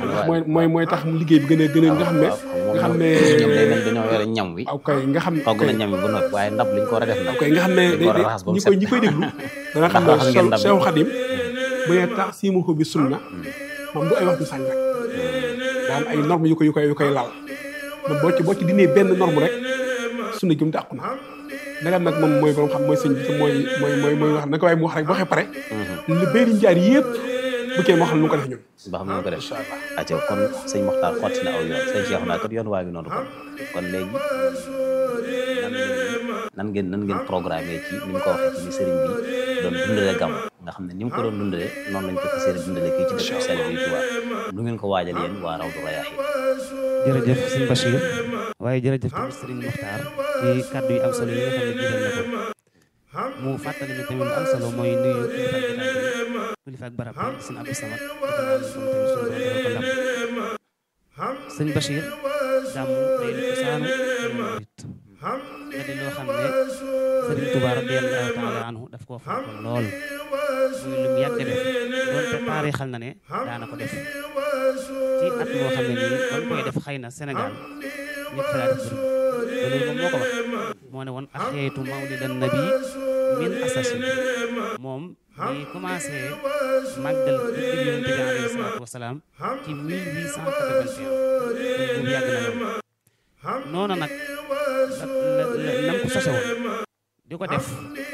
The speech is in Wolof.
mooy mooy mooy tax mu liggéey bi gën a gën a nga xam ne nga xam ne ñoom day mel dañoo yore ñam wi aw kay nga xam togg na ñam wi ba noppi waaye ndab liñ ko war a def nag aw kay nga xam ne dañ ko war a raxas ba mu ñi koy ñi koy déglu dana xam ne raxas ngeen ndab Seexu Xadim bu nee tax siimu ko bi sunna moom du ay waxtu sànq rek daan ay norme yu koy yu koy yu koy lal man boo ci boo ci dinee benn norme rek sunna jum dàqu na ndagam nag moom mooy borom xam mooy sëñ bi te mooy mooy mooy mooy wax na ko waaye mu wax rek boo xee pare li béyriñ jaar yëpp bu kenn moo xam lu mu ko def ñun ba xam ne ko def aca kon sëñ Moxtaar xotti na aw yoon sëñ Cheikh naa kat yoon waa ngi noonu kon kon léegi nan ngeen nan ngeen programmé ci ni mu ko waxee ci ni sëriñ bi doon dundale gàmm nga xam ne ni mu ko doon dundale noonu lañ ko fas yéene dundale kii ci dëkk sell bi Tuubaa lu ngeen ko waajal yéen waa Rawdu Rayaahiin jërëjëf sëñ Bachir waaye jërëjëf tamit sëriñ Moxtaar ci kàddu yu am solo yi nga xam ne jiital na ko mu fàttali ñu tamit lu am solo mooy nuyu kilifa ak jotaay bi kilifa ak barab bi sëñ Abdou Samad di ko naan moom tamit suñu borom defal ko ndam sëñ Bachir gàmmu day lu ko saanu yoonu murit nga di loo xam ne sëriñ Tuubaa radiyallaahu taala anhu daf koo fonkoon lool muy lu mu yàgg a def doonte taarixal na ne daana ko def ci at moo xam ne nii ba mu koy def xëy na Sénégal ñëpp fa laa def bëri loolu moom moo ko wax moo ne woon axeetu mawlidan nabi min asasin moom ñi commencé màggal guddi yonent bi alayhi salaatu wasalaam ci 1881 kon boobu yàgg na loolu noonu nag la la nam ko sose woon di ko def